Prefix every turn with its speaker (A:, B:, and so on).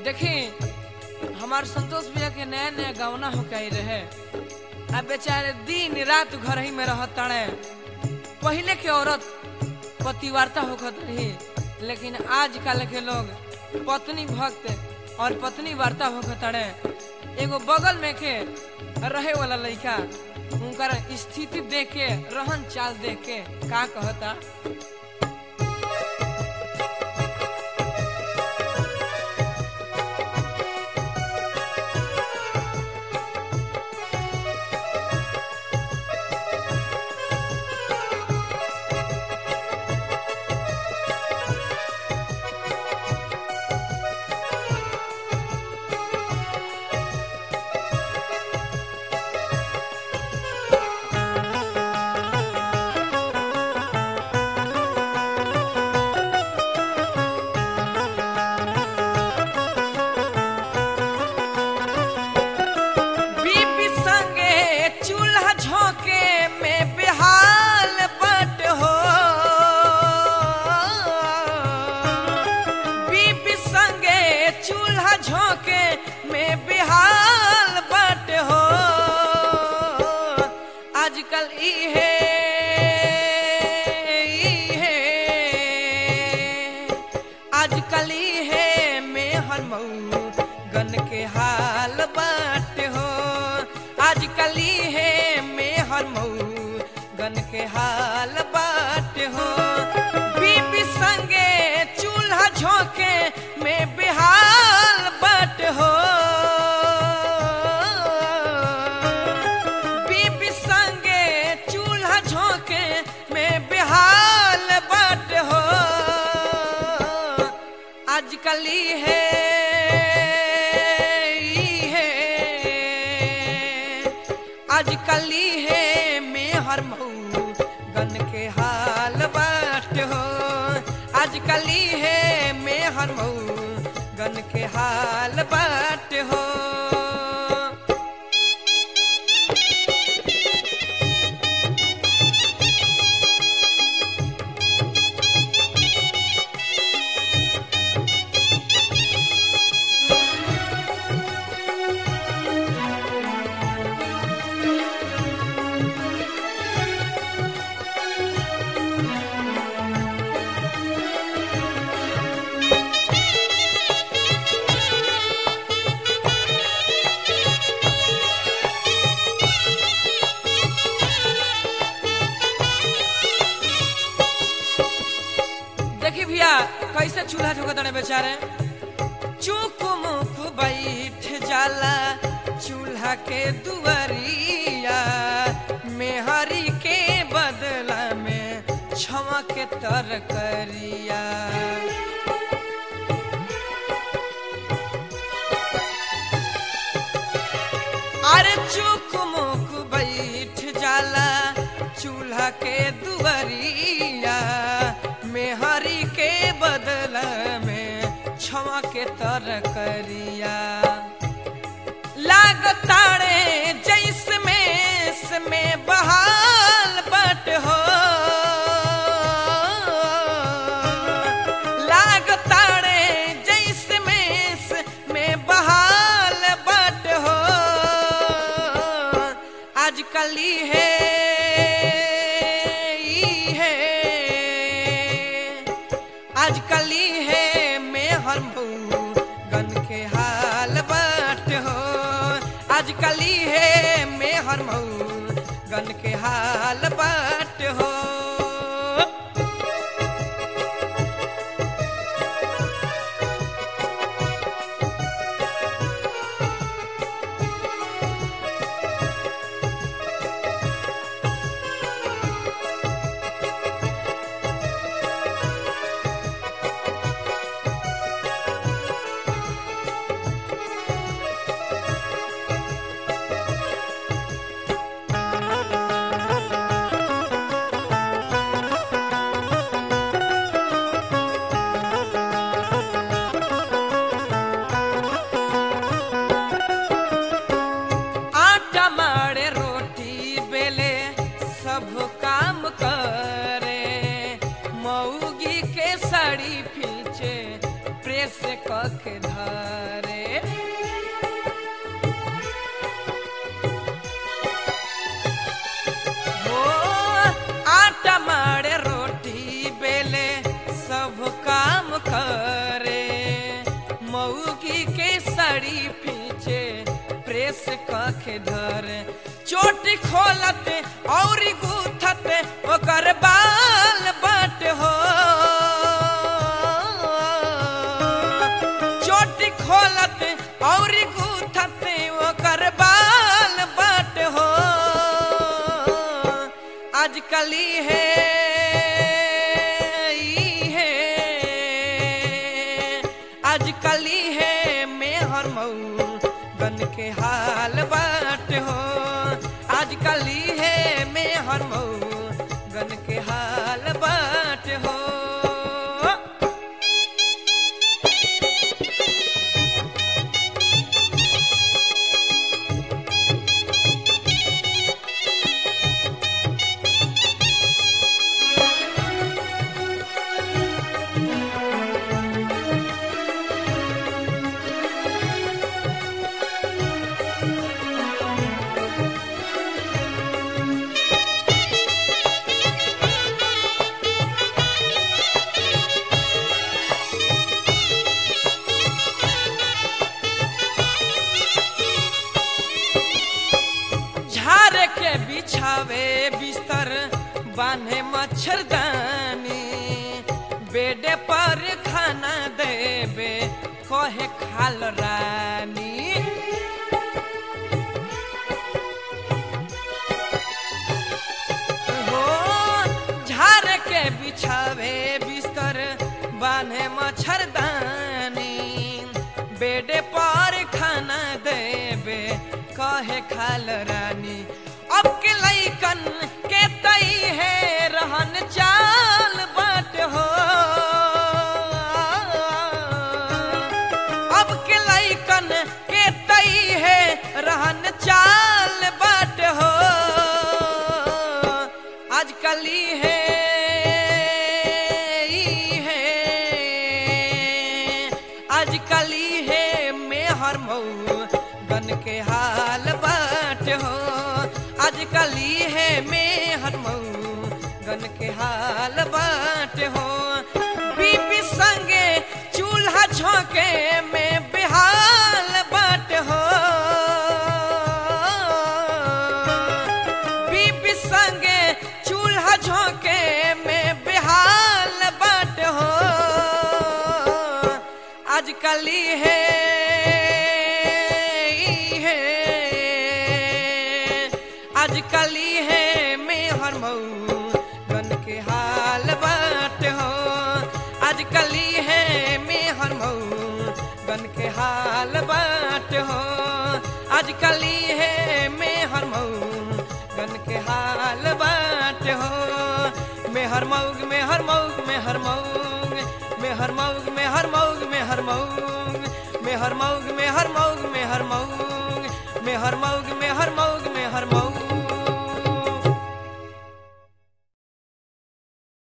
A: देखी हमार संतोष भैया के नया नया गवना हो के रहे अब बेचारे दिन रात घर ही में रहत ताड़े पहले के औरत पतिवार्ता होखत रही लेकिन आजकल के लोग पत्नी भक्त और पत्नी वार्ता होखत ताड़े एगो बगल में के रहे वाला लड़का उनकर स्थिति देख के रहन चाल देख के का कहता बीबी संगे चूल्हा झोंके में बेहाल बट हो बीबी संगे चूल्हा झोंके में बेहाल बट हो आजकल इहे इहे आजकल इहे में हर मऊ गन के हाल बाट हो आजकल इहे में हर मऊ गन के हाल बाट हो बीबी संगे चूल्हा झोंके में बेहाल बाट हो बीबी संगे चूल्हा झोंके में बेहाल बाट हो आजकल है आजकल है में हर मऊ गन के हाल बाट हो आजकल है में हर मऊ गन के हाल बाट हो देखी भैया कैसे चूल्हा झोंकत रहे बेचारे चुप मुख बैठ जाला चूल्हा के दुआरिया मेहरी के बदला में क्षमा के तरकरिया अरे चुक मुक बैठ जाला चूल्हा के दुआरिया मेहरी के बदला में क्षमा के तरकरिया लागताड़े जैस में में बहाल बट हो लागताड़े जैस में में बहाल बट हो आजकल है है आजकल है में हर मऊ गन के हाल बाट हो आजकल है में हर मऊ गन के हाल बाट हो प्रेस कख धरे हो आटा मारे रोटी बेले सब काम करे मऊगी के साड़ी पीछे प्रेस कखे धरे चोटी खोलते और गूथते ओकर बाल बट हो चोटी खोलते और गूथते ओकर बाल बट हो आजकली है ई है आजकली है मेहर मऊ गन के हाल बाट हो आजकली है मेहर मऊ गन के हाल बाट हो झारे के बिछावे बिस्तर बांधे मच्छरदानी बेडे पर खाना देवे कहे खाल रानी हो झारे के बिछावे बिस्तर बांधे मच्छरदानी बेडे पर खाना देवे कहे खाल रानी अब के लैकन के तई है रहन चाल बाट हो अब के लैकन के तई है रहन चाल बाट हो आजकली है ई है आजकली है मेहर मऊ गन के हाल बाट हो आजकली है मेहर मऊ गन के हाल बाट हो बीबी संगे चूल्हा झोंके में बेहाल बाट हो बीबी संगे चूल्हा झोंके में बेहाल बाट हो आजकली है ई है आजकली है मेहर मऊ गन के हाल बाट हो आजकली है मेहर मऊ गन के हाल बाट हो आजकली है मेहर मऊ गन के हाल बाट हो मेहर मऊग मेहर मऊग मेहर मऊग मेहर मऊग मेहर मऊग मेहर मऊग मेहर मऊग मेहर मऊग मेहर मऊग मेहर मऊग मेहर मऊग मेहर मऊग